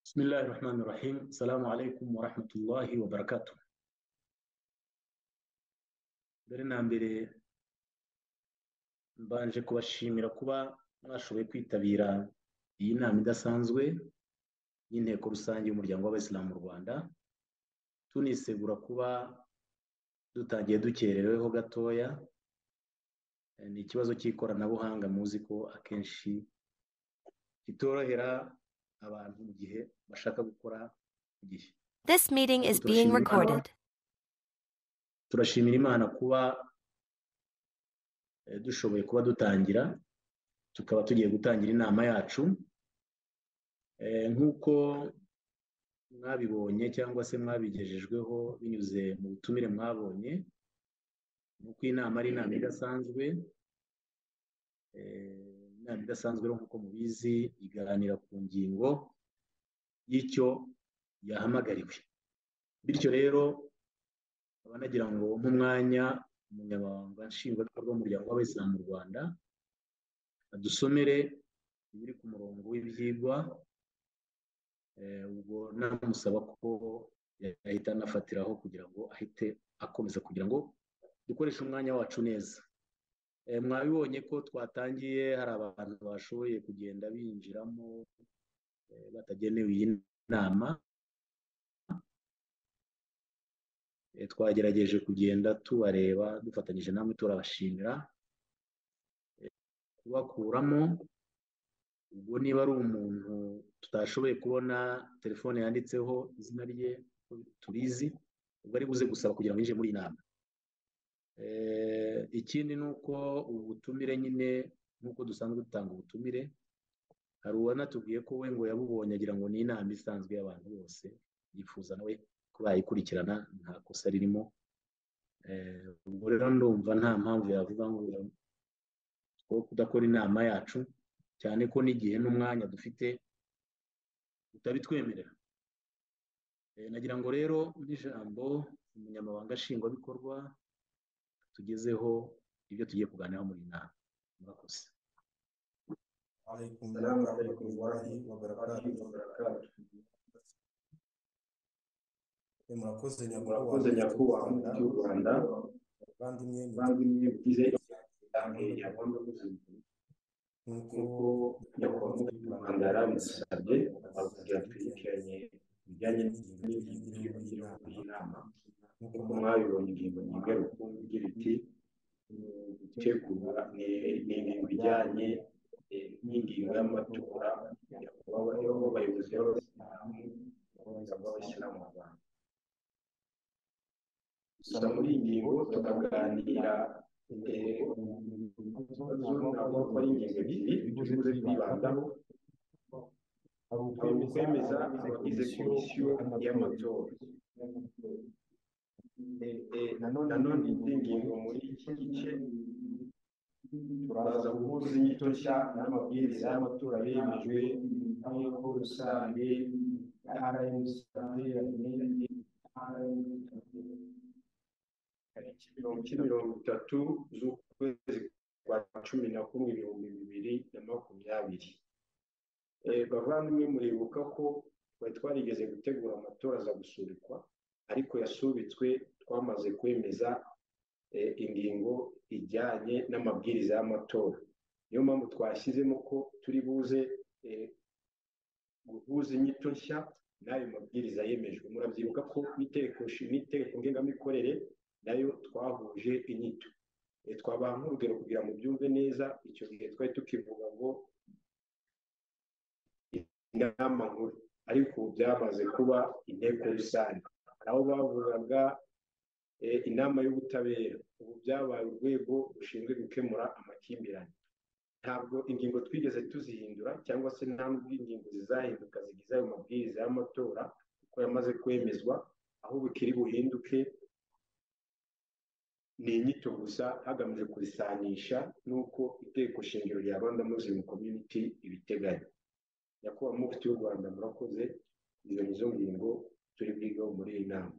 بسم الله الرحمن الرحيم السلام عليكم ورحمة الله وبركاته mbere na mbere mbanje kubashimira kuba mwashoboye kwitabira iyi nama idasanzwe y'inteko rusange y'umuryango w'abayisilamu mu rwanda tunisegura kuba dutangiye dukerereweho gatoya ni ikibazo cy'ikoranabuhanga muzi ko akenshi kitorohera abantu mu gihe bashaka gukora ku gihe This meeting is being Tushimira. recorded. turashimira imana kuba eh, dushoboye kuba dutangira tukaba tugiye gutangira inama yacu Eh, nk'uko mwabibonye cyangwa se mwabigejejweho binyuze mu butumire mwabonye ni uko inama ari inama idasanzwe Eh, inama idasanzwe rero nk'uko mubizi iganira ku ngingo y'icyo yahamagariwe bityo rero nkaba nagira ngo mpe umwanya umunyamabanga nshingwabikorwa w'umuryango w'abayisilamu mu rwanda adusomere ibiri ku murongo w'ibyigwa Eh, ubwo namusaba ko yahita anafatiraho kugira ngo ahite akomeza kugira ngo dukoreshe umwanya wacu neza Eh, mwabibonye ko twatangiye hari abantu bashoboye kugenda binjiramo eh, batagenewe iyi nama Eh, twagerageje kugenda tubareba dufatanyije namwe turabashimira Eh, kubakuramo ubwo niba ari umuntu tutashoboye kubona telefone yanditseho izina rye ko turizi ubwo ari buze gusaba kugira ngo yinjire muri iyi nama Eh, ikindi ni uko ubu butumire nyine nk'uko dusanzwe dutanga ubutumire hari uwanatubwiye ko we ngo yabubonye agira ngo ni inama isanzwe y'abantu bose yifuza nawe ko bayikurikirana nta kosa ririmo Eh, ubwo rero ndumva nta mpamvu yavuga ngo wo kudakora inama yacu cyane ko n'igihe n'umwanya dufite utabitwemerera Eh, nagira ngo rero n'ijambo umunyamabanga nshingwabikorwa tugezeho ibyo tugiye kuganiraho muri iyi nama murakoze عليكم السلام ورحمة عليكم الله warahmatullahi وبركاته wabarakatuh. murakoze nyakubahwa murakoze nyakubahwa cy'u rwanda bavandimwe bavandimwe mugize inama ya ngombwa y'ubuzima nk'uko nk'uko nyakubawa mandara musabye ababwira twibukiranye ibijyanye n'ingingo y'inama y'inama nk'uko nk'uko mwa- mwabibonye ingingo nyinga rukumbi igira iti "Mm, gutegura ni- ni ibintu bijyanye eh, n'ingingo y'amatora yakubayeho abayobozi b'abasilamu b'abasilamu b'abasilamu mu rwanda gusa muri iyi ngingo tukaganira eh, ku bibazo ntabwo ko ari ingingo ebyiri ibyo tuze kwibandaho hari hari ukwemeza ukwemeza abagize komisiyo y'amatora Eh, eh, nanone nanone indi ngingo muri iki gice turaza guhuza inyito nshya n'amabwiriza y'amatora yemejwe n'inteko rusange rmc yateranye tariki mirongo iki mirongo itatu z'ukwezi kwa cumi na kumwe ibihumbi bibiri na makumyabiri Eh, bavandimwe muribuka ko twari twarigeze gutegura amatora aza gusubikwa ariko yasubitswe twamaze kwemeza eh, ingingo ijyanye n'amabwiriza y'amatora niyo mpamvu twashyizemo ko turi buze eh, guhuza inyito nshya n'ayo mabwiriza yemejwe murabyibuka ko n'inteko nshi- n'inteko ngengamikorere nayo twahuje inyito Eh, twabaha nk'urugero kugira ngo byumve neza icyo gihe twari tukivuga ngo inama nkuru ariko ubu byamaze kuba inteko rusange hari aho bavugaga eh, inama y'ubutabera ubu byabaye urwego rushinzwe gukemura amakimbirane ntabwo ingingo twigeze tuzihindura cyangwa se nta n'ubwo ingingo zizahinduka zigize ayo mabwiriza y'amatora kuko yamaze kwemezwa aho bukiri buhinduke ni inyito gusa hagamijwe kuzisanisha n'uko iteko shingiro rya rwanda muslim community ibiteganya nyakubahwa mufti w'u rwanda murakoze izo nizo ngingo turi bwigaho muri iyi nama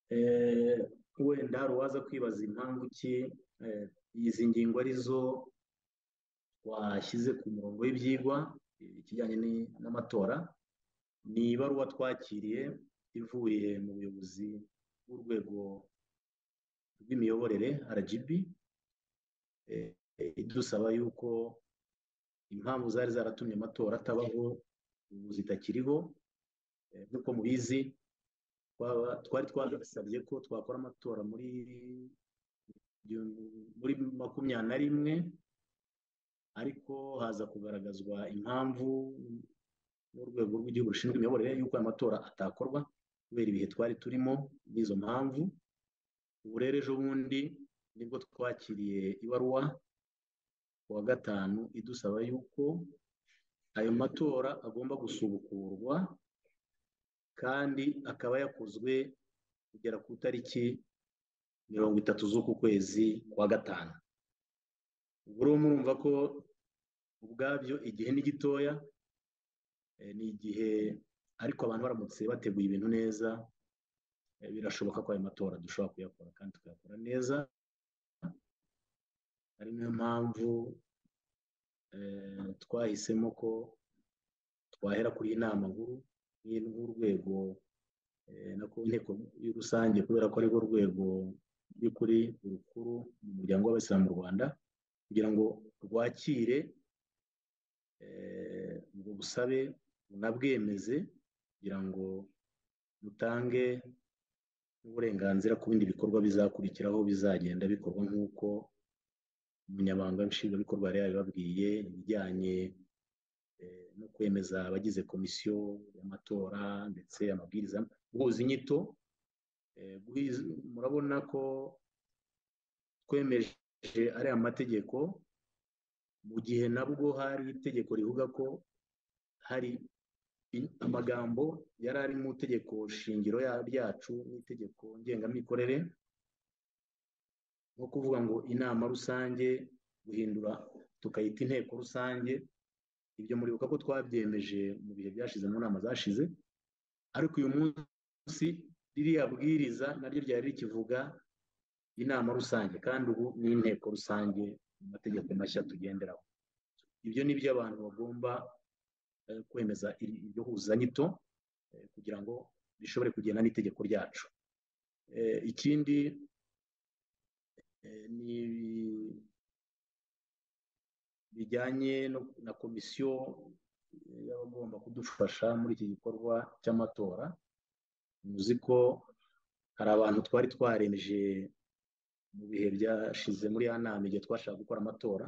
Eh, wenda hari uwaza kwibaza impamvu ki eh, izi ngingo arizo washyize ku murongo w'ibyigwa ikijyanye ni- n'amatora ni ibaruwa twakiriye ivuye mu buyobozi bw'urwego rw'imiyoborere RGB eh, idusaba yuko impamvu zari zaratumye amatora atabaho ubu zitakiriho Eh, nk'uko mubizi twaba- twari twasabye ko twakora amatora muri igihumbi- muri makumyabiri na rimwe ariko haza kugaragazwa impamvu n'urwego rw'igihugu rushinzwe imiyoborere y'uko aya matora atakorwa kubera ibihe twari turimo n'izo mpamvu ubu rero ejo bundi nibwo twakiriye ibaruwa ku wa gatanu idusaba yuko ayo matora agomba gusubukurwa kandi akaba yakozwe kugera ku itariki mirongo itatu z'uku kwezi kwa gatanu ubwo rero murumva ko ubwabyo igihe ni gitoya eh, ni igihe ariko abantu baramutse bateguye ibintu neza eh, birashoboka ko ayo matora dushobora kuyakora kandi tukayakora neza ari nayo mpamvu eh, twahisemo ko twahera kuri iyi nama nkuru ni n'urwego eh, na ko inteko rusange kubera ko ari rwo rwego by'ukuri rukuru mu muryango w'abayisilamu mu rwanda kugira ngo rwakire eh, ubwo busabe bunabwemeze kugira ngo butange n'uburenganzira ku bindi bikorwa bizakurikiraho bizagenda bikorwa nk'uko umunyamabanga nshingwabikorwa yari yabibabwiye ibijyanye eh, no kwemeza abagize komisiyo y'amatora ndetse amabwiriza guhuza inyito eh, guhiz- murabona ko twemeje ariya mategeko mu gihe nabwo hari itegeko rivuga ko hari i- amagambo yari ari mu itegeko shingiro ya- ryacu n'itegeko ngengamikorere nko kuvuga ngo inama rusange guhindura tukayita inteko rusange ibyo muribuka ko twabyemeje mu bihe byashize mu nama zashize ariko uyu munsi ririya bwiriza naryo ryari rikivuga inama rusange kandi ubu ni inteko rusange mu mategeko mashya tugenderaho ibyo ni byo abantu bagomba eh, kwemeza iri- iryo huzanyito eh, kugira ngo rishobore kugenda n'itegeko ryacu Eh, ikindi eh, ni bijyanye no- na komisiyo eh, y'abagomba kudufasha muri iki gikorwa cy'amatora muzi ko hari abantu twari twaremeje mu bihe byashize muri ya nama igihe twashaka gukora amatora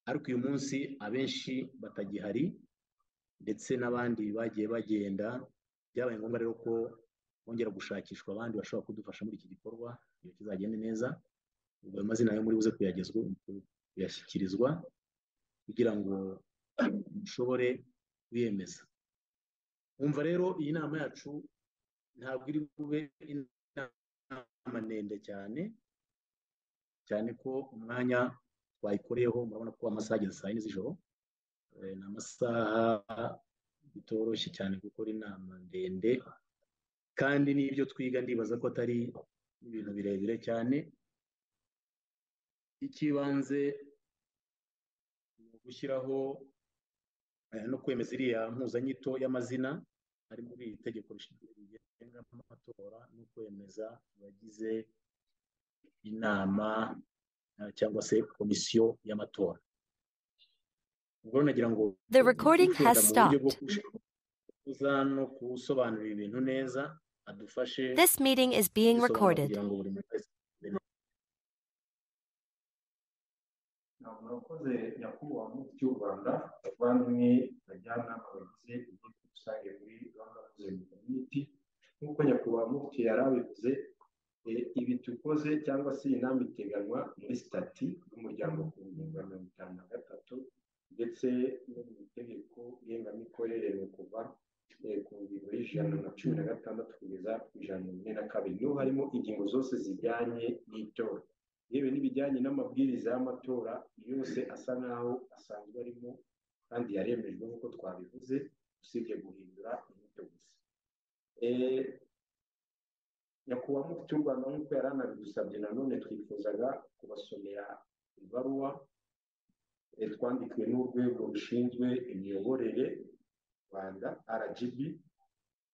ariko uyu munsi abenshi batagihari ndetse n'abandi bagiye bagenda byabaye ngombwa rero ko bongera gushakishwa abandi bashobora kudufasha muri iki gikorwa iyo kizagende neza ubwo ayo mazina yo muri buze kuyagezwa kuyashyikirizwa kugira ngo dushobore kuyemeza wumva rero iyi nama yacu ntabwo iri bube inama ndende cyane cyane ko umwanya twayikoreyeho murabona ko amasaha ageze saa yine z'ijoro Eh, ni amasaha bitoroshye cyane gukora inama ndende kandi n'ibyo twiga ndibaza ko atari ibintu birebire cyane icy'ibanze ni ugushyiraho eh, no kwemeza iriya mpuzanyito y'amazina ari muri iri tegeko rishinzwe rigenga amatora no kwemeza abagize inama eh, cyangwa se komisiyo y'amatora ubwo rero nagira ngo The recording has ushobora mu buryo bwo stopped. kuza no gusobanurira ibintu neza adufashe This meeting is being gusobanura recorded. kugira ngo buri muntu wese ntabwo nakoze nyakubahwa mufti w'u rwanda bavandimwe bajyanama bagize inteko rusange muri rwanda muzima community nk'uko nyakubahwa mufti yari abivuze eh, ibi dukoze cyangwa se iyi nama iteganywa muri sitati y'umuryango ku ngingo ya mirongo itanu na gatatu ndetse no mu itegeko ngengamikorere ni ukuva eh, ku ngingo y'ijana na cumi na gatandatu kugeza ku ijana na mirongo ine na kabiri niho harimo ingingo zose zijyanye n'itora yewe n'ibijyanye n'amabwiriza y'amatora yose asa nk'aho asanzwe arimo kandi yaremejwe nk'uko twabivuze usibye guhindura inyito gusa Eh, nyakubahwa mufti w'u rwanda nk'uko yari anabidusabye nanone twifuzaga kubasomera ibaruwa eh, twandikiwe n'urwego rushinzwe imiyoborere mu rwanda rgb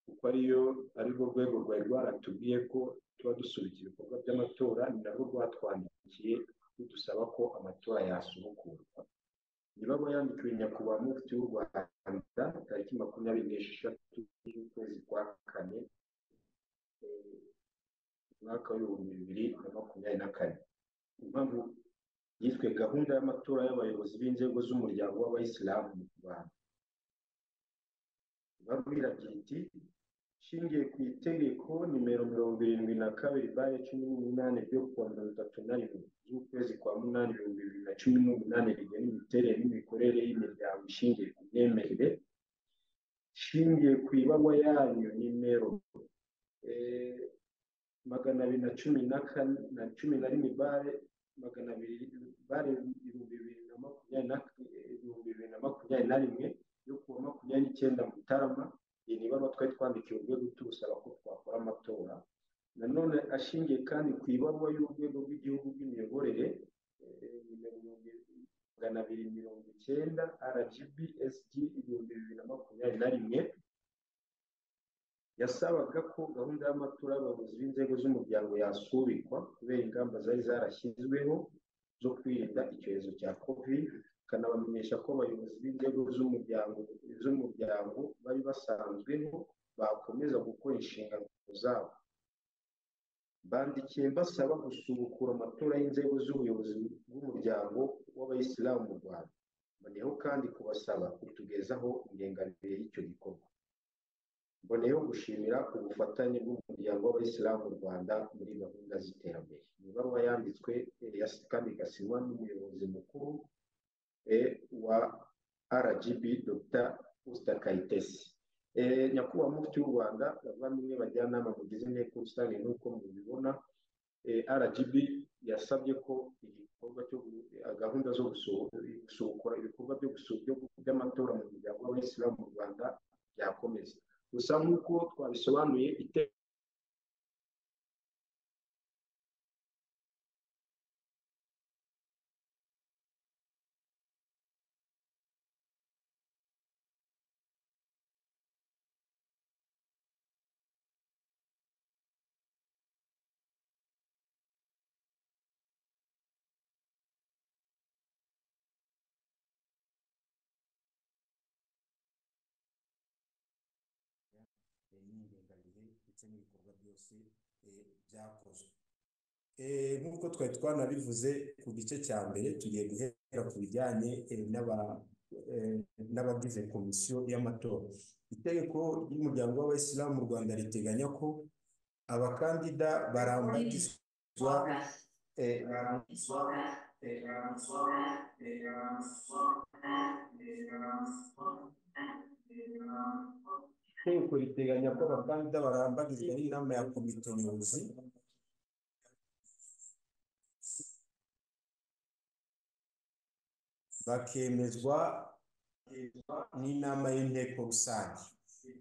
kuko ariyo arirwo rwego rwari rwaratubwiye ko tuba dusubikira ibikorwa by'amatora ni narwo rwatwandikiye rudusaba ko amatora yasubukurwa niba bayandikiwe nyakubahwa mufti w'u rwanda tariki makumyabiri n'esheshatu z'ukwezi kwa kane eh, umwaka w'ibihumbi bibiri na makumyabiri na kane impamvu yiswe gahunda y'amatora y'abayobozi b'inzego z'umuryango w'abayisilamu mu rwanda babwiragira iti ishingiye ku itegeko nimero mirongo irindwi na kabiri bare cumi n'umunani ryo kuwa mirongo itatu na rimwe z'ukwezi kwa munani ibihumbi bibiri na cumi n'umunani rigena imiterere n'imikorere y'imiryango ishingiye ku myemerere ishingiye ku ibaruwa yanyu nimero eh, magana abiri na cumi na kane na cumi na rimwe bare magana abiri bare ibihumbi bibiri na makumyabiri na ibihumbi bibiri na makumyabiri na rimwe yo kuwa makumyabiri n'icyenda mutarama iyi ni ibaruwa twari twandikiye urwego turusaba ko twakora amatora nanone ashingiye kandi ku ibaruwa y'urwego rw'igihugu rw'imiyoborere eh, nimero mirongo i- magana abiri mirongo icyenda rgb sg ibihumbi bibiri na makumyabiri na rimwe yasabaga ko gahunda y'amatora y'abayobozi b'inzego z'umuryango yasubikwa kubera ingamba zari zarashyizweho zo kwirinda icyorezo cya covid ikanabamenyesha ko abayobozi b'inzego z'umuryango z'umuryango bari basanzweho bakomeza gukora inshingano zabo bandikiye mbasaba gusubukura amatora y'inzego z'ubuyobozi bw'umuryango w'abayisilamu mu rwanda mboneyeho kandi kubasaba kutugezaho ingengabihe y'icyo gikorwa mboneyeho gushimira ubufatanye bw'umuryango w'abayisilamu mu rwanda muri gahunda z'iterambere ni ibaruwa yanditswe eh, yas- kandi igasinywa n'umuyobozi mukuru eh, wa rgb dr usta kayitesi Eh, nyakubahwa mufti w'u rwanda bavandimwe bajyanama mugize inteko rusange nk'uko mubibona eh, rgb yasabye ko igikorwa cyo gu- eh, gahunda zo gusu- gusukura ibikorwa byo gusu- byo- by'amatora mu muryango w'abayisilamu mu rwanda byakomeza gusa nk'uko twabisobanuye ite eh, n'ingengabihe ndetse n'ibikorwa byose eh, byakozwe Eh, nk'uko twari twanabivuze ku gice cya mbere tugiye guhera ku bijyanye eh, n'aba- eh, n'abagize komisiyo y'amatora itegeko ry'umuryango w'abayisilamu mu rwanda riteganya ko abakandida barambarizwa eh, barambarizwa eh, barambarizwa eh, barambarizwa eh, barambarizwa itegeko riteganya ko abakandida barambarizwa n'inama ya komite nyobozi bakemezwa n'inama y'inteko rusange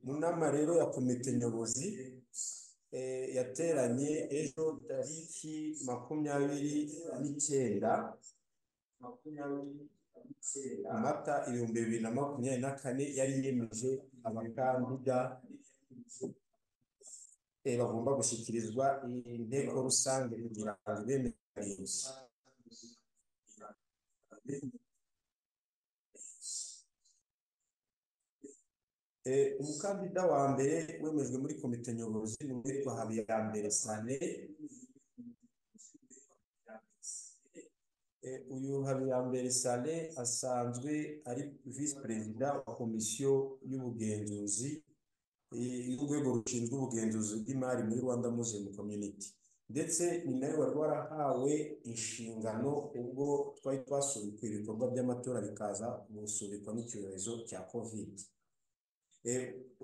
mu nama rero ya komite nyobozi eh, yateranye ejo tariki makumyabiri n'icyenda makumyabiri amata ibihumbi bibiri na makumyabiri na kane yari yemeje abakandida eh, bagomba gushyikirizwa inteko rusange kugira ngo bemeranyirize Eh, umukandida wa mbere wemejwe muri komite nyobozi ni uwitwa habiyambere sane Eh, uyu Habiyambere Saleh asanzwe ari visi perezida wa komisiyo y'ubugenzuzi eh, y'urwego rushinzwe ubugenzuzi bw'imari muri Rwanda Muslim Community ndetse ni nawe wari warahawe inshingano ubwo twari twasubikwa ibikorwa by'amatora bikaza gusubikwa n'icyorezo cya covid Eh,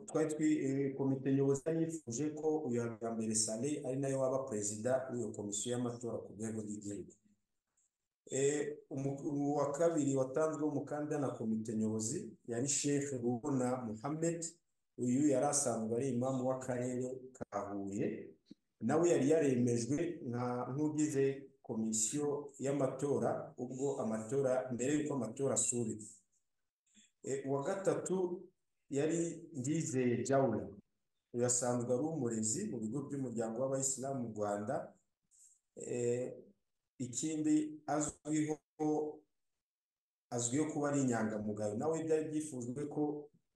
twari twi- eh, komite nyobozi yari yifuje ko uyu Habiyambere Saleh ari nawe waba perezida w'iyo komisiyo y'amatora ku rwego rw'igihugu Eh, umu- umu- uwa kabiri watanzwe umukandida na komite nyobozi yari Sheikh Rubona Muhammed uyu yari asanzwe ari imamu w'akarere ka Huye nawe yari yaremejwe nka nk'ugize komisiyo y'amatora ubwo amatora mbere y'uko amatora asubikwa uwa gatatu yari ndizeye jawura uyu asanzwe ari umurezi mu bigo by'umuryango w'abayisilamu mu rwanda ikindi azwiho azwiho kuba ari inyangamugayo nawe byari byifuzwe ko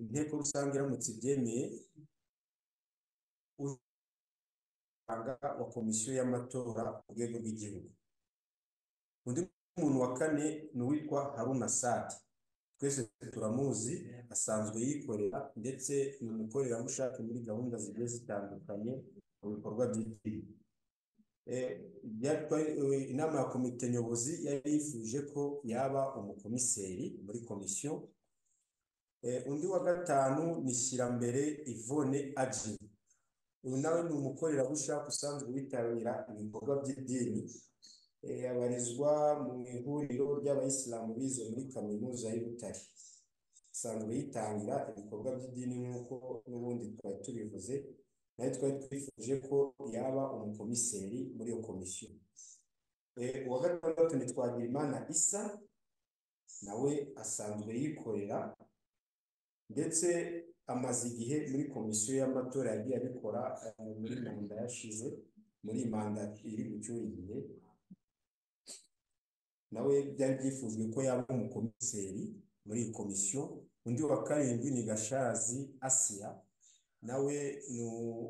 inteko rusange iramutse ibyemeye wa komisiyo y'amatora ku rwego rw'igihugu undi muntu wa kane ni uwitwa haruna sadi twese turamuzi asanzwe yikorera ndetse ni umukorerabushake muri gahunda zigiye zitandukanye mu bikorwa by'igihugu inama ya komite nyobozi yari yifuje ko yaba umukomiseri muri komisiyo undi wa gatanu ni shyirambere ivone aji uyu nawe ni umukorerabushake usanzwe witabira ibikorwa by'idini abarizwa mu ihuriro ry'abayisilamu bize muri kaminuza y'i Butare asanzwe yitangira ibikorwa by'idini nk'uko n'ubundi twari tubivuze nawe twari twifuje ko yaba umukomiseri muri iyo komisiyo uwa gatandatu ni twagirimana isa nawe asanzwe yikorera ndetse amaze igihe muri komisiyo y'amatora yagiye abikora muri manda yashize muri manda iri gucyura igihe nawe byari byifujwe ko yaba umukomiseri muri iyi komisiyo undi wa karindwi ni gashazi asiya nawe ni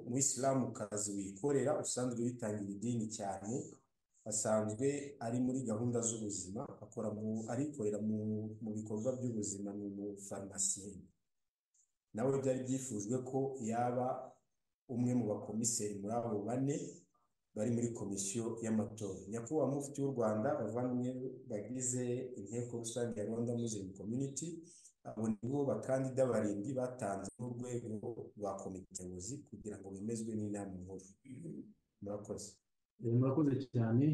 umuyisilamukazi wikorera usanzwe witangira idini cyane asanzwe ari muri gahunda z'ubuzima akora arikorera mu bikorwa by'ubuzima ni umufarumasiye nawe byari byifujwe ko yaba umwe mu bakomiseri muri abo bane bari muri komisiyo y'amatora nyakubahwa mufti w'u rwanda bavandimwe bagize inteko rusange ya rwanda muslim community abo nibo bakandida barindwi batanze n'urwego rwa komite nyobozi kugira ngo bemezwe n'inama nkuru murakoze murakoze cyane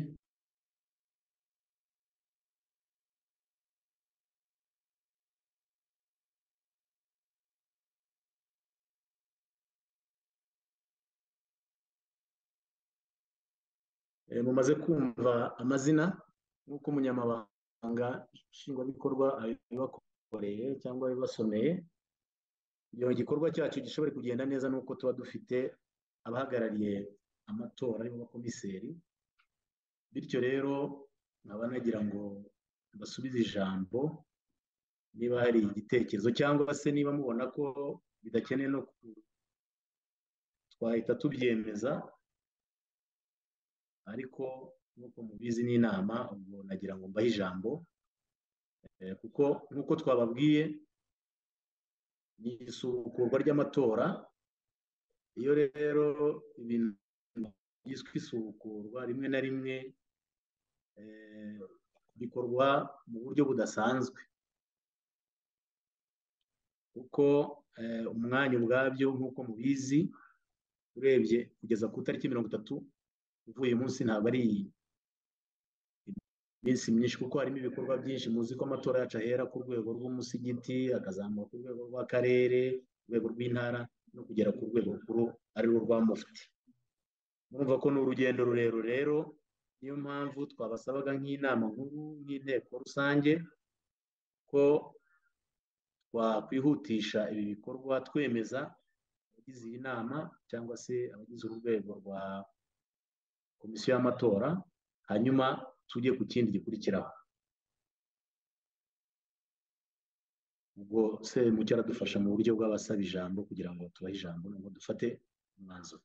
mumaze kumva amazina nk'uko umunyamabanga nshingwabikorwa abibakoreye cyangwa abibasomeye kugira ngo igikorwa cyacu gishobore kugenda neza ni uko tuba dufite abahagarariye amatora aribo bakomiseri bityo rero nkaba nagira ngo basubize ijambo niba hari igitekerezo cyangwa se niba mubona ko bidakeneye no twahita tubyemeza ariko nk'uko mubizi n'inama ubwo nagira ngo mbahe ijambo kuko nk'uko twababwiye ni isubukurwa ry'amatora iyo rero ibintu byiswe isubukurwa rimwe na rimwe bikorwa mu buryo budasanzwe kuko umwanya ubwabyo nk'uko mubizi urebye kugeza ku itariki mirongo itatu uvuye munsi ntabwo ari iminsi myinshi kuko harimo ibikorwa byinshi muzi ko amatora yacu ahera ku rwego rw'umusigiti akazamuka ku rwego rw'akarere urwego rw'intara no kugera ku rwego rukuru ari rwo rwa mufti murumva ko ni urugendo rurerure rero niyo mpamvu twabasabaga nk'inama nkuru nk'inteko rusange ko twakwihutisha ibi bikorwa twemeza abagize iyi nama cyangwa se abagize urwego rwa komisiyo y'amatora hanyuma tujye ku kindi gikurikiraho ubwo se mucyo aradufasha mu buryo bw'abasaba ijambo kugira ngo tubahe ijambo nubwo dufate umwanzuro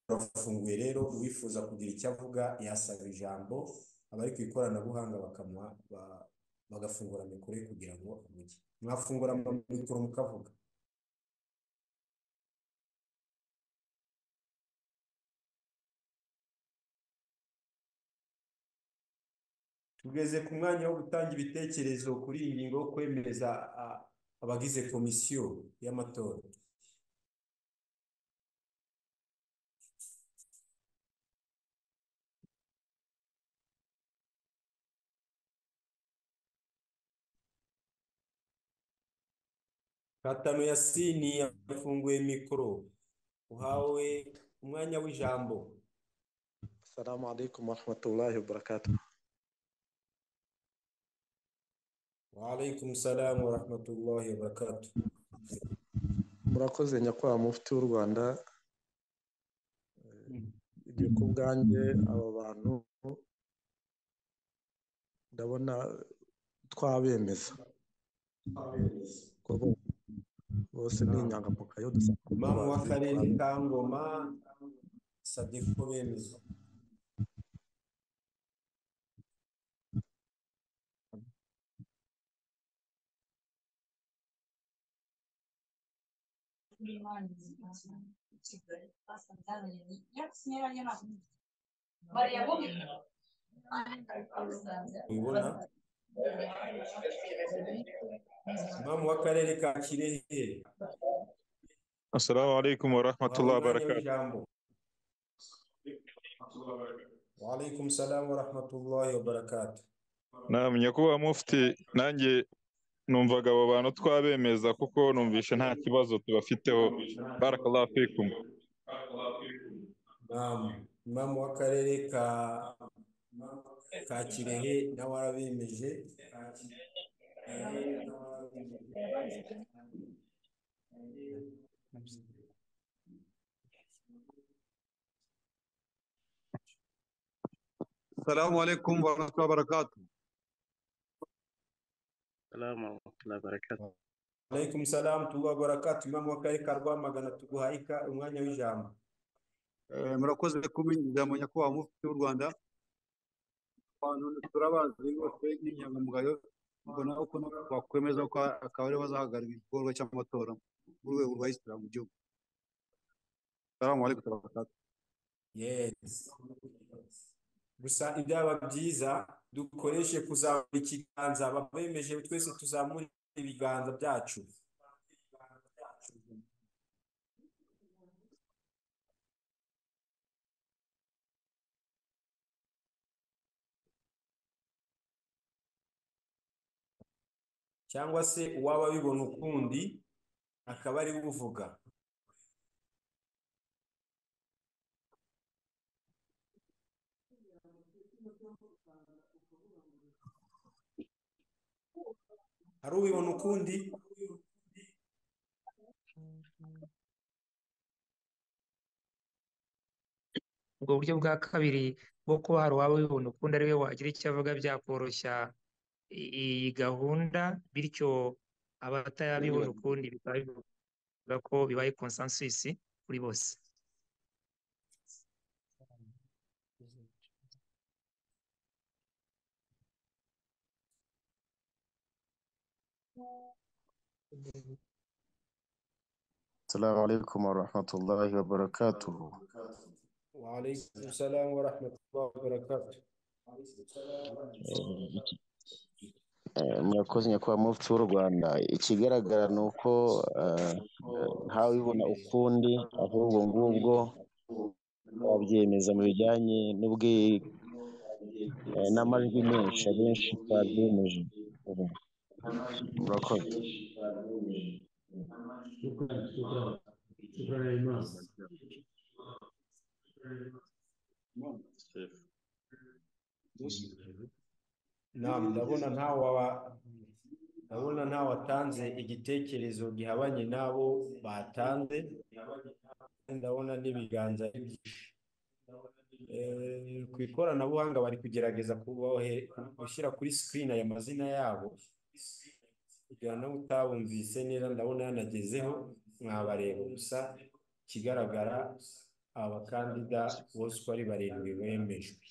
turafunguye rero uwifuza kugira icyo avuga yasaba ijambo abari ku ikoranabuhanga bakamuha bagafungura mikoro kugira ngo avuge mwafungura mikoro mukavuga tugeze ku mwanya wo gutanga ibitekerezo kuri iyi ngingo yo kwemeza a- abagize komisiyo y'amatora Katano Yasini yafunguye mikoro uhawe umwanya w'ijambo السلام عليكم ورحمة الله وبركاته waalaikum salamu warahmatullahi wabarakatu murakoze nyakubahwa mufti w'u rwanda Eh, igihe ku bwanjye aba bantu ndabona twabemeza ko bo- bose ni inyangamugayo dusanga mama w'akarere twabemeza. ka ngoma sabye ko bemeza ubibona mama w'akarere ka kirehe السلام عليكم ورحمة الله wahawe umwanya w'ijambo وبركاته waalaikum salamu warahmatullahi wabarakatu نعم نيكوبا مفتي نانجي numvaga abo bantu twabemeza kuko numvishe nta kibazo tubafiteho barakallahu fikum mama w'akarere ka ka kirehe nawe arabemeje السلام عليكم ورحمة الله وبركاته السلام ورحمة الله وبركاته Alaikum salam tuba barakatu imamu w'akarere ka Rwamagana tuguha ika- umwanya w'ijambo Eh, murakoze kubinyuza mu nyakubahwa mufti w'u Rwanda abantu turabazi bose n'inyangamugayo mbona uko bakwemeza ko akaba aribo bazahagararira igikorwa cy'amatora mu rwego rwa isilamu mu gihugu salamu alaikum wa barakatuh yes gusa ibyaba byiza dukoreshe kuzamura ikiganza ababemeje twese tuzamure ibiganza byacu cyangwa se uwaba abibona ukundi akaba ari we uvuga hari ubibona ukundi ubwo buryo bwa kabiri bwo kuba hari uwaba wibona ukundi ari we wagira icyo avuga byakoroshya i- iyi gahunda bityo abatarabibona ukundi bikaba bivuga ko bibaye consensus kuri bose السلام عليكم ورحمة الله وبركاته waalaikum salamu warahmatullahi wabarakatuh Eh, murakoze nyakubahwa mufti w'u Rwanda ikigaragara ni uko eh, ntawibona ukundi ahubwo ngubwo wabyemeza mu bijyanye n'ubwi eh, n'amajwi menshi abenshi twabyemeje ubu murakoze Naam, ndabona ntawe waba- ndabona ntawe watanze igitekerezo gihabanye n'abo batanze ndabona n'ibiganza ari byinshi Eh, ku ikoranabuhanga bari kugerageza kubohe- gushyira kuri screen aya mazina yabo kugira ngo utabumvise neza ndabona yanagezeho mwabareba gusa ikigaragara aba bakandida bose uko ari barindwi bemejwe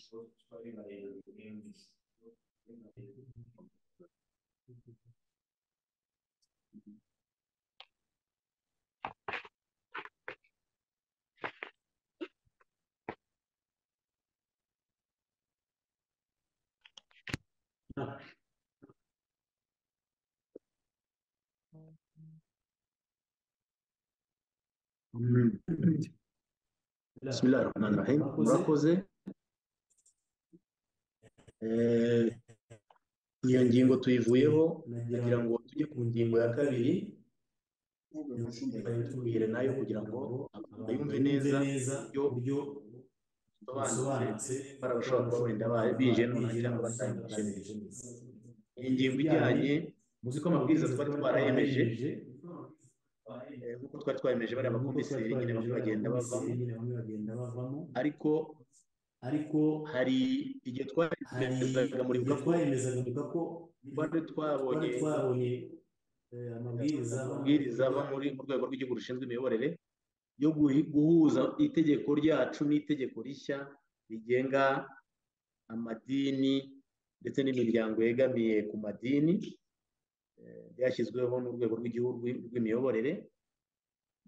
bismillah rahman rahim murakoze iyo ngingo tuyivuyeho kugira ngo tujye ku ngingo ya kabiri tubwire nayo kugira ngo abantu yumve neza ibyo bisobanutse barabashobora kuba wenda bije nonaha cyangwa batangije iyi ngingo ijyanye muzi ko amabwiriza twari twarayemeje nk'uko twari twayemeje bariya bakomiseri nyine bamwe bagenda bavamo ariko ariko hari igihe twayemezaga muri buka ko twari twabonye amabwiriza ava muri mu rwego rw'igihugu rushinzwe imiyoborere yo guhuza itegeko ryacu n'itegeko rishya rigenga amadini ndetse n'imiryango yegamiye ku madini ryashyizweho n'urwego rw'igihugu rw'imiyoborere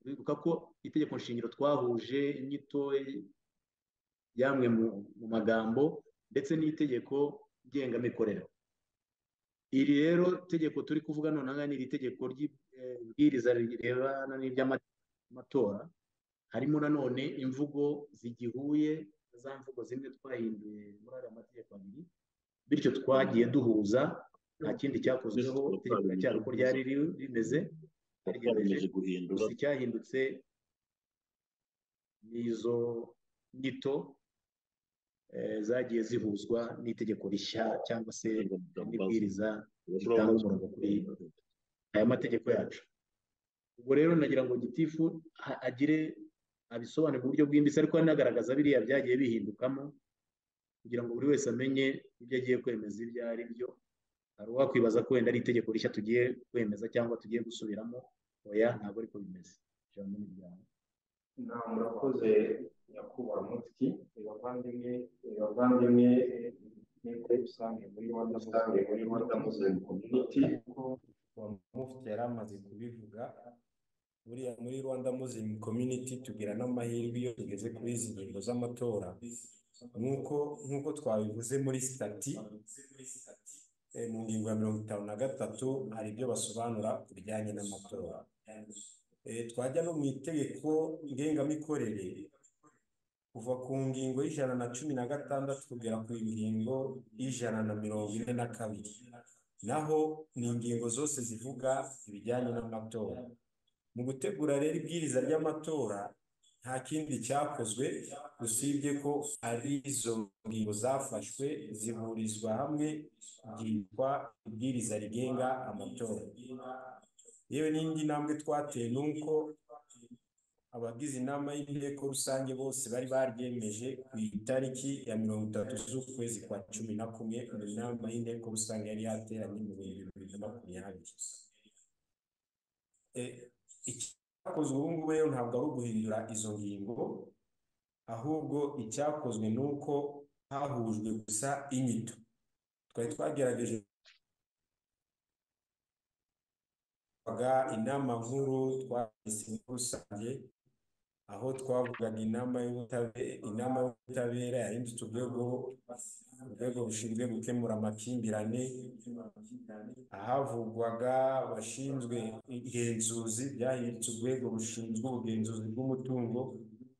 bibuka ko itegeko nshingiro twahuje inyito yamwe mu magambo ndetse n'itegeko ngengamikorere iri rero tegeko turi kuvuga nonaha ni iri tegeko ry'ibwiriza rirebana n'iry'amatora harimo nanone imvugo zigihuye za mvugo zimwe twahinduye muri aya mategeko abiri bityo twagiye duhuza nta kindi cyakozweho itegeko ryari uko ryari rimeze gusa icyahindutse ni izo nyito zagiye zihuzwa n'itegeko rishya cyangwa se n'ibwiriza ritanga umurongo kuri aya mategeko yacu ubwo rero nagira ngo gitifu agire abisobanure mu buryo bwimbitse ariko anagaragaza biriya byagiye bihindukamo kugira ngo buri wese amenye ibyo agiye kwemeza ibyo ari byo hari uwakwibaza ko wenda ari itegeko rishya tugiye kwemeza cyangwa tugiye gusubiramo oya ntabwo ariko bimeze ijambo n'umuryango nta murakoze nyakubahwa mufti abavandimwe abavandimwe muri rusange muri rwanda rusange muri rwanda muslim community kuko mufti yari amaze kubivuga buriya muri rwanda muslim community tugira n'amahirwe iyo tugeze kuri izi ngingo z'amatora nk'uko nk'uko twabivuze muri sitati mu ngingo ya mirongo itanu na gatatu hari ibyo basobanura ku bijyanye n'amatora twajya no mu itegeko ngengamikorere kuva ku ngingo y'ijana na cumi na gatandatu kugera ku ngingo y'ijana na mirongo ine na kabiri naho ni ingingo zose zivuga ibijyanye n'amatora mu gutegura rero ibwiriza ry'amatora nta kindi cyakozwe usibye ko ari izo ngingo zafashwe zihurizwa hamwe byitwa ibwiriza rigenga amatora yewe n'indi ntambwe twateye ni uko abagize inama y'inteko rusange bose bari baryemeje ku itariki ya mirongo itatu z'ukwezi kwa cumi na kumwe mu nama y'inteko rusange yari yateranye mu bihumbi bibiri na makumyabiri icyakozwe ubu ngubu rero ntabwo ari uguhindura izo ngingo ahubwo icyakozwe ni uko hahujwe gusa inyito twari twagerageje inama nkuru twageze rusange aho twavugaga inama y'ubutabera inama y'ubutabera yahindutse urwego urwego rushinzwe gukemura amakimbirane ahavugwaga abashinzwe ingenzuzi byahindutse urwego rushinzwe ubugenzuzi bw'umutungo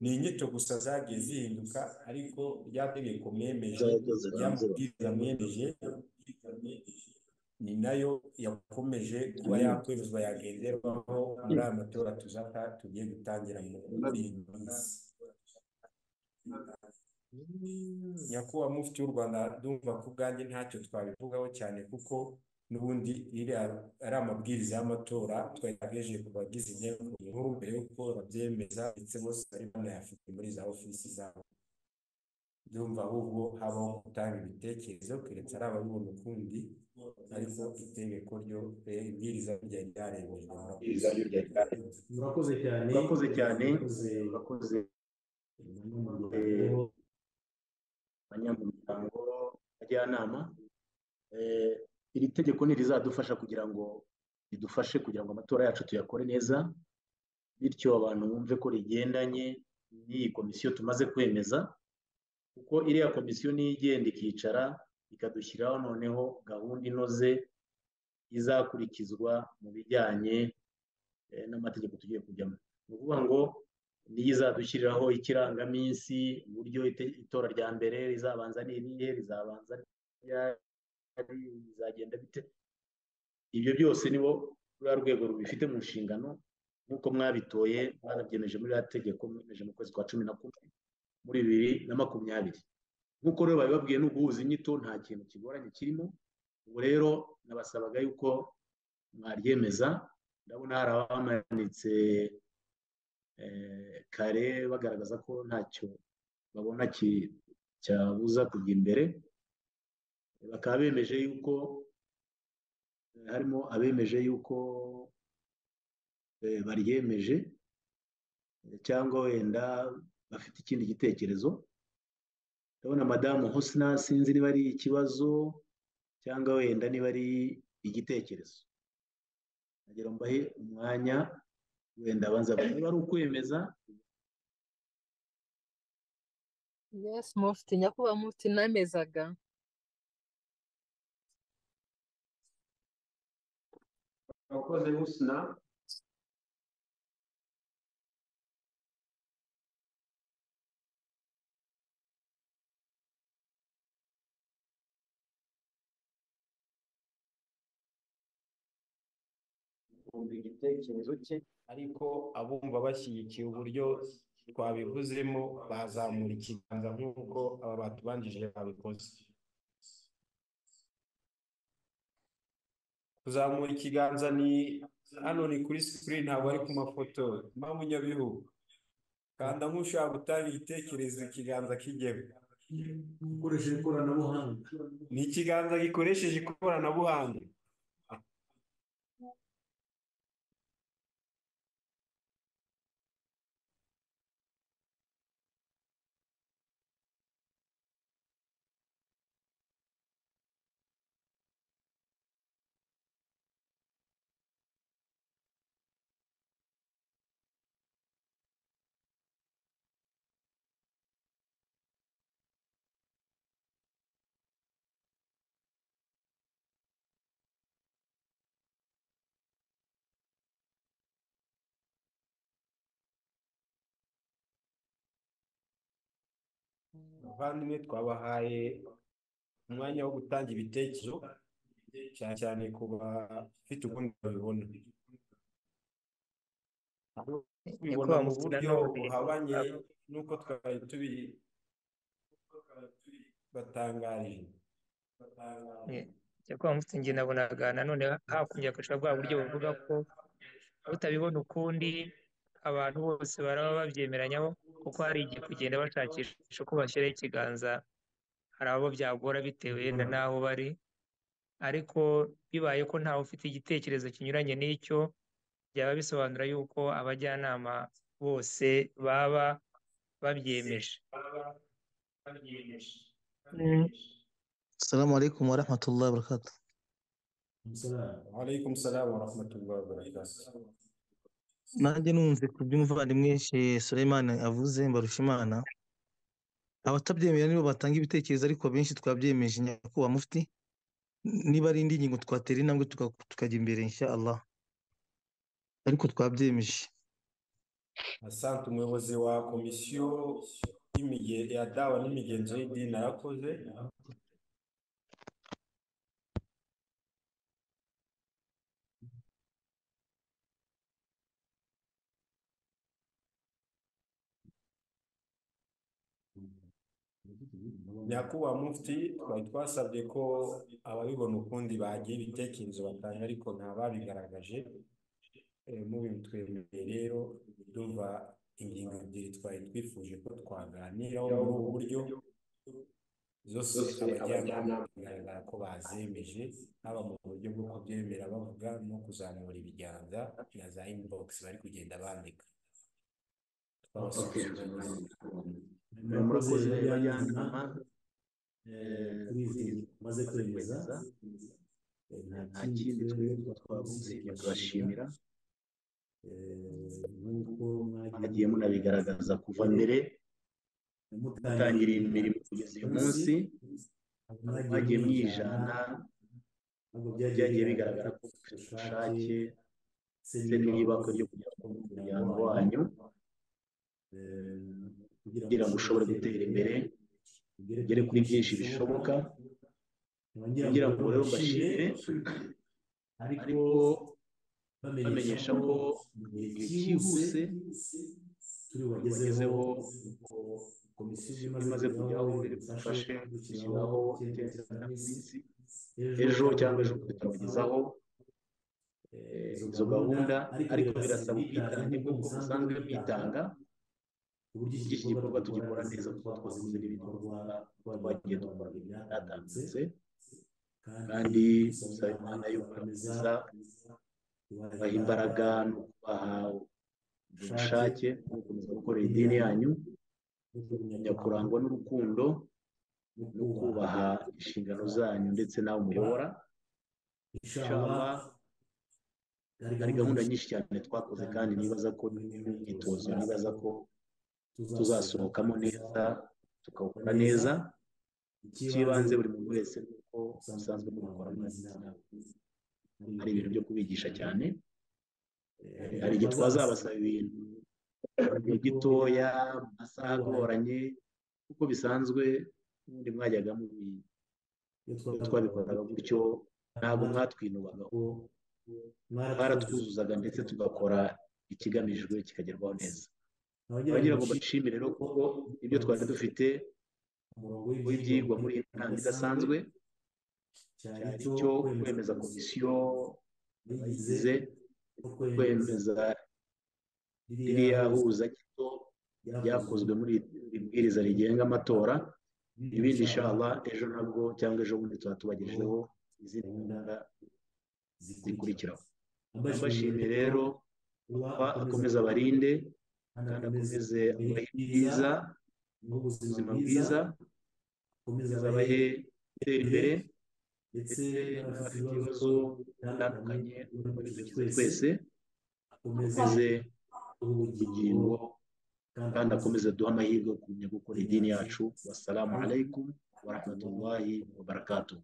ni inyito gusa zagiye zihinduka ariko rya tegeko mwemeje ryamubwiriza mwemeje ni nayo yakomeje kuba yakwemezwa yagenderwaho muri aya matora tuzata tugiye gutangira muri iyi minsi nyakubahwa mufti w'u rwanda ndumva ko ubwanjye ntacyo twabivugaho cyane kuko n'ubundi ari amabwiriza y'amatora twagerageje ku bagize inteko nkuru mbere y'uko babyemeza ndetse bose bari banayafite muri za ofisi zabo ndumva ahubwo habaho gutanga ibitekerezo keretse ari ababibona ukundi ariko itegeko ryo ibwiriza rya ryarebejwe murakoze cyane murakoze cyane murakoze abanyamuryango bajyanama iri tegeko ntirizadufasha kugira ngo ridufashe kugira ngo amatora yacu tuyakore neza bityo abantu bumve ko rigendanye n'iyi komisiyo tumaze kwemeza kuko iriya komisiyo niyo igenda ikicara ikadushyiraho noneho gahunda inoze izakurikizwa mu bijyanye n'amategeko tugiye kujyamo ni ukuvuga ngo niyo izadushyiriraho ikirangaminsi uburyo itora rya mbere rizabanza ni irihe rizabanza rizagenda bite ibyo byose nibo ruriya rwego rubifite mu nshingano nk'uko mwabitoye mwanabyemeje muri iriya tegeko mwemeje mu kwezi kwa cumi na kumwe muri bibiri na makumyabiri nk'uko rero babibabwiye no guhuza inyito nta kintu kigoranye kirimo ubu rero nabasabaga yuko mwaryemeza ndabona hari abamanitse kare bagaragaza ko ntacyo babona cyabuza kujya imbere bakaba bemeje yuko harimo abemeje yuko baryemeje cyangwa wenda bafite ikindi gitekerezo ndabona madamu hosina sinzi niba ari ikibazo cyangwa wenda niba ari igitekerezo nagera mbahe umwanya wenda abanza niba ari ukwemeza yes mufti nyakubahwa mufti namezaga abakozi husna kumva igitekerezo cye ariko abumva bashyigikiye uburyo twabivuzemo bazamura ikiganza nk'uko aba batubanjije babikoze kuzamura ikiganza ni hano ni kuri sikirini ntabwo ari ku mafoto mpamvu nyabihu kanda nk'ushaka gutanga igitekerezo ikiganza kijyemo ukoresheje ikoranabuhanga ni ikiganza gikoresheje ikoranabuhanga abavandimwe twabahaye umwanya wo gutanga ibitekerezo cyane cyane ku bafite ubundi babibona bibona mu buryo buhabanye n'uko twari tubi batangarije cyakora mufite njye nabonaga nanone hakumbye agaca bwa buryo bavuga ko utabibona ukundi abantu bose baraba babyemeranyaho kuko hari igihe kugenda bashakisha uko bashyiraho ikiganza hari abo byagora bitewe n'aho bari ariko bibaye ko ntawe ufite igitekerezo kinyuranye n'icyo byaba bisobanura yuko abajyanama bose baba babyemeje السلام عليكم ورحمة الله وبركاته alaykum salamu wa rahmatullahi wa barakatuh nanjye numve ku by'umuvandimwe Sheikh Suleiman avuze mbarusha imana abatabyemera nibo batanga ibitekerezo ariko benshi twabyemeje nyakubahwa mufti niba ari indi ngingo twatera intambwe tuka- tukajya imbere insha Allah ariko twabyemeje asante umuyobozi wa komisiyo y'imige- ya dawa n'imigenzo y'idini arakoze nyakubahwa mufti twari twasabye ko ababibona ukundi bagira ibitekerezo batanga ariko nta babigaragaje Eh, mubitwemereye rero duva ingingo ebyiri twari twifuje ko twaganiraho muri ubu buryo zose abajyanama bigaragara ko bazemeje haba mu buryo bwo kubyemera bavuga no kuzamura ibiganza na za inibogisi bari kugenda bandika twabasubiza murakoze bajyanama kuri izi maze kwemeza Eh, nta kindi twebwe twavuze turashimira nk'uko mwagiye munabigaragaza kuva mbere mutangiriye imirimo kugeza uyu munsi mwagiye mwijana byagiye bigaragara ko mufite ubushake ndetse n'iyubakwa ryo kugira ngo umuryango wanyu kugira ngo ushobore gutera imbere ugere kuri byinshi bishoboka kugira ngo rero bashimire ariko bamenyesha ko igihe cyihuse bagezeho komisiyo imaze kujyaho bifashe gushyiraho iminsi ejo cyangwa ejo tukabagezaho izo gahunda ariko birasaba ubwitange nibwo bwo busanzwe bwitanga uburyo iki gikorwa tugikora neza kuko twazize n'ibindi bikorwa twagiye dukora byatambutse kandi dusaba imana yuko bameza baha imbaraga no kubaha ubushake no gukomeza gukorera idini yanyu nyakurangwa n'urukundo no kubaha inshingano zanyu ndetse nawe muyobora inshallah hari gahunda nyinshi cyane twakoze kandi nibaza ko n'imyitozo nibaza ko tuzasohokamo neza tukawukora neza icy'ibanze buri muntu wese ni uko musanzwe mubikora hari ibintu byo kubigisha cyane hari igihe twazabasaba ibintu igihe gitoya mu masaha agoranye kuko bisanzwe ubundi mwajyaga mubizi iyo twabikoraga gutyo ntabwo mwatwinubagaho mwaratwuzuzaga ndetse tugakora ikigamijwe kikagerwaho neza abagira ngo bashimire rero kuko ibyo twari dufite w'ibyigwa muri iyi nama idasanzwe cyari icyo kwemeza komisiyo bayigize kwemeza ririya huza gito ryakozwe muri iri bwiriza rigenga amatora ibindi inshallah ejo nabwo cyangwa ejo bundi tuba tubagejejeho izindi gahunda zikurikiraho mbashimiye rero akomeza abarinde kandi akomeze abahe bwiza ubuzima bwiza akomeze abahe gutera imbere ndetse n'abafite ibibazo bitandukanye twese akomeze ubugingo kandi akomeze duhe amahirwe yo kumenya gukora idini yacu wassalamu alaikum warahmatullahi wabarakatuh